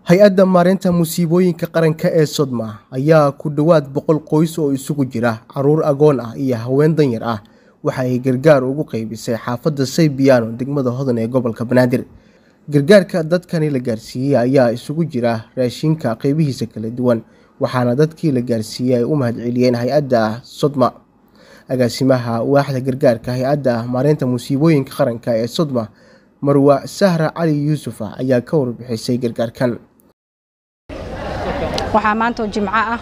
hay-adda maareynta musiibooyinka qaranka ee sodma ayaa ku dhowaad boqol qoys oo isugu jira caruur agoon ah iyo haween danyar ah waxa ay gargaar ugu qeybisay xaafadda saybiyaano degmada hodan ee gobolka banaadir gargaarka dadkani la gaarsiiyey ayaa isugu jira raashinka qeybihiisa kala duwan waxaana dadkii la gaarsiiyey ay u mahadceliyeen hay-adda sodma agaasimaha waaxda gargaarka hay-adda maareynta musiibooyinka qaranka ee sodma marwa sahra cali yuusufa ayaa ka warbixisay gargaarkan waxaa maanta jimco ah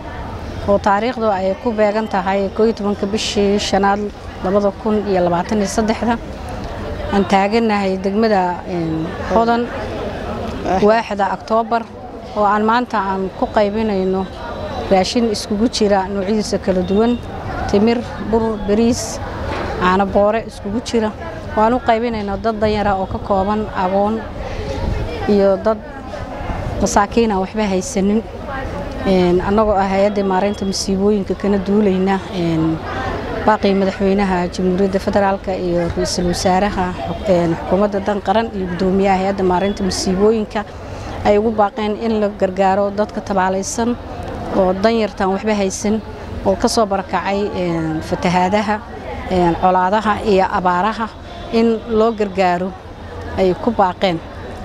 oo taariikhdu ay ku beegan tahay kooiyo tobanka bishii shanaad labada kun iyo labaatan iyo saddexda aan taaganahay degmada hodan waaxda oktoobar oo aan maanta aan ku qaybinayno raashin iskugu jira noocyadiisa kala duwan timir bur bariis caano boore iskugu jira waan u qaybinayno dad danyara oo ka kooban agoon iyo dad masaakiina waxba haysanin annagoo ah hay-adda maareynta masiibooyinka kana duulayna baaqii madaxweynaha jamhuuriyadda federaalk iyo ra-iisul wasaaraha xukuumadda dan qaran iyo guddoomiyaha hay-adda maareynta masiibooyinka ay ugu baaqeen in la gargaaro dadka tabaalaysan oo danyartan waxba haysan oo ka soo barakacay fatahaadaha colaadaha iyo abaaraha in loo gargaaro ay ku baaqeen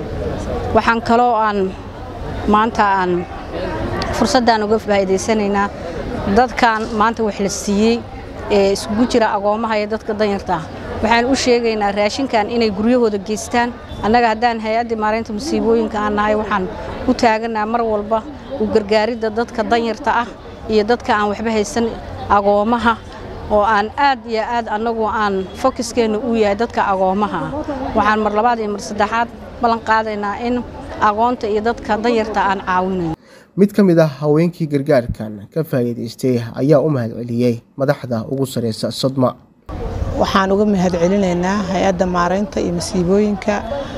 waxaan kaloo aan maanta aan fursaddan uga faa'iidaysanaynaa dadkan maanta wax la siiyey ee iskugu jira agoomaha iyo dadka danyarta ah waxaan u sheegaynaa raashinkan inay guryahooda geystaan annaga haddaan hay-addii maareynta musiibooyinka aan nahay waxaan u taaganaa mar walba u gargaaridda dadka danyarta ah iyo dadka aan waxba haysan agoomaha oo aan aad iyo aad annagu aan fokiskeenna u yahay dadka agoomaha ah waxaan mar labaad iyo mar saddexaad ballan qaadaynaa in agoonta iyo dadka danyarta aan caawinayn mid ka mid ah haweenkii gargaarkan ka faa'iidaystay ayaa u mahadceliyey madaxda ugu sareysa sodma waxaan uga mahadcelinaynaa hay-adda maareynta iyo masiibooyinka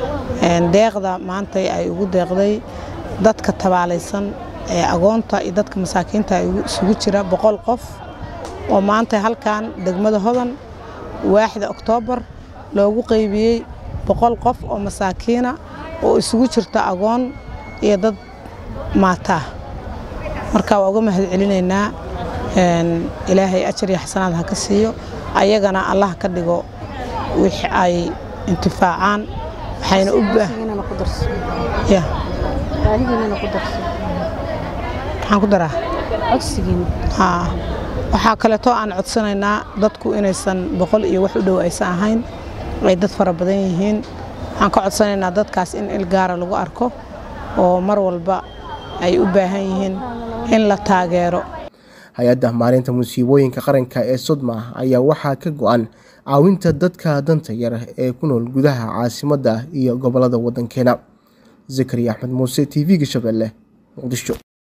deeqda maanta ay ugu deeqday dadka tabaalaysan ee agoonta iyo dadka masaakiinta isugu jira boqol qof oo maanta halkan degmada hodan waaxda oktoobar loogu qaybiyey boqol qof oo masaakiina oo isugu jirta agoon iyo dad maataa marka waa uga mahadcelinaynaa ilaahay ajar iyo xasanaad ha ka siiyo ayagana allah ka dhigo wix ay intifaacaan waxayna u maxaan ku daraa waxaa kaleetoo aan codsanaynaa dadku inaysan boqol iyo wax u dhow aysan ahayn ay dad fara badan yihiin waxaan ka codsanaynaa dadkaas in ilgaara lagu arko oo mar walba ay u baahan yihiin in la taageero hay-adda maareynta musiibooyinka qaranka ee sodma ayaa waxaa ka go-an caawinta dadka danta yar ee ku nool gudaha caasimadda iyo gobolada waddankeena zakariya axmed muuse t v-ga shabeelle muqdisho